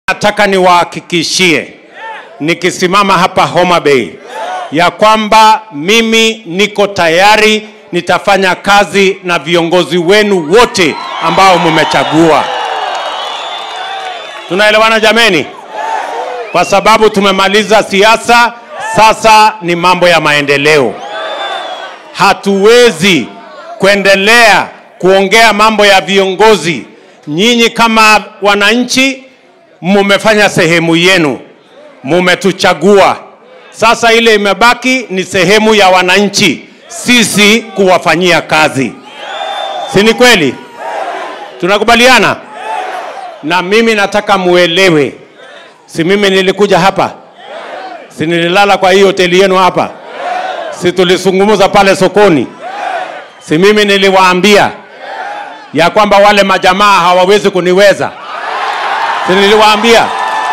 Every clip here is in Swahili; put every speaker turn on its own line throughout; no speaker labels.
nataka niwahakikishie nikisimama hapa Homa Bay ya kwamba mimi niko tayari, nitafanya kazi na viongozi wenu wote ambao mmechagua. Tunaelewana jameni? Kwa sababu tumemaliza siasa, sasa ni mambo ya maendeleo. Hatuwezi kuendelea kuongea mambo ya viongozi. Nyinyi kama wananchi mumefanya sehemu yenu, mumetuchagua. Sasa ile imebaki ni sehemu ya wananchi, sisi kuwafanyia kazi, si ni kweli? Tunakubaliana? Na mimi nataka muelewe, si mimi nilikuja hapa, si nililala kwa hii hoteli yenu hapa, si tulizungumza pale sokoni, si mimi niliwaambia ya kwamba wale majamaa hawawezi kuniweza, si niliwaambia?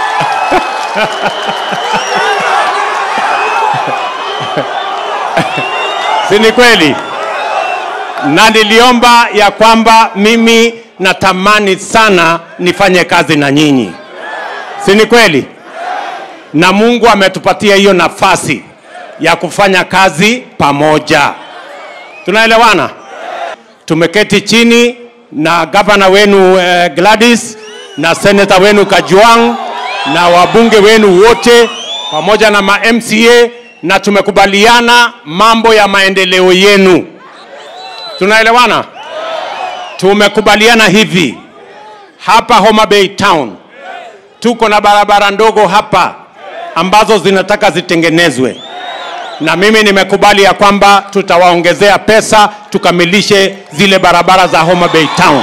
si ni kweli? Na niliomba ya kwamba mimi natamani sana nifanye kazi na nyinyi, si ni kweli? Na Mungu ametupatia hiyo nafasi ya kufanya kazi pamoja. Tunaelewana? Tumeketi chini na gavana wenu eh, Gladys na seneta wenu Kajwang na wabunge wenu wote pamoja na ma MCA na tumekubaliana mambo ya maendeleo yenu. Tunaelewana? Tumekubaliana hivi hapa Homa Bay Town tuko na barabara ndogo hapa ambazo zinataka zitengenezwe, na mimi nimekubali ya kwamba tutawaongezea pesa tukamilishe zile barabara za Homa Bay Town.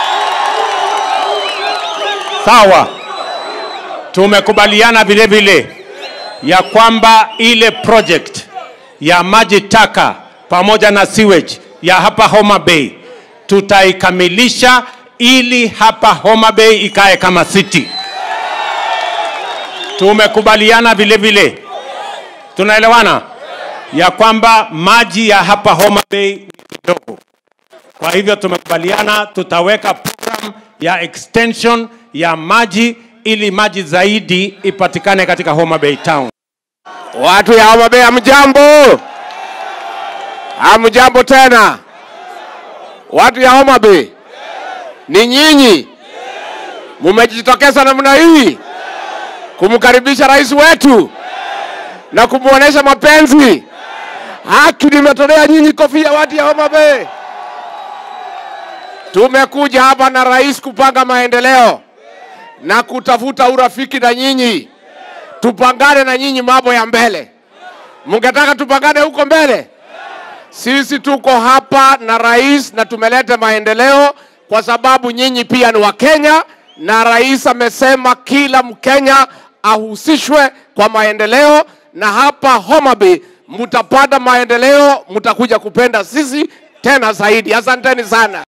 Sawa. Tumekubaliana vile vile ya kwamba ile project ya maji taka pamoja na sewage ya hapa Homa Bay tutaikamilisha ili hapa Homa Bay ikae kama city. Tumekubaliana vile vile, tunaelewana ya kwamba maji ya hapa Homa Bay ni kidogo. Kwa hivyo tumekubaliana tutaweka program ya extension ya maji ili maji zaidi ipatikane katika Homa Bay Town.
Watu ya Homa Bay hamjambo, hamjambo tena. Watu ya Homa Bay, ni nyinyi mumejitokeza namna hii kumkaribisha rais wetu na kumwonyesha mapenzi. Haki nimetolea nyinyi kofia, watu ya Homa Bay. Tumekuja hapa na rais kupanga maendeleo na kutafuta urafiki na nyinyi, tupangane na nyinyi mambo ya mbele. Mungetaka tupangane huko mbele? Sisi tuko hapa na rais na tumeleta maendeleo kwa sababu nyinyi pia ni Wakenya, na rais amesema kila Mkenya ahusishwe kwa maendeleo, na hapa Homa Bay mtapata maendeleo, mtakuja kupenda sisi tena zaidi. Asanteni sana.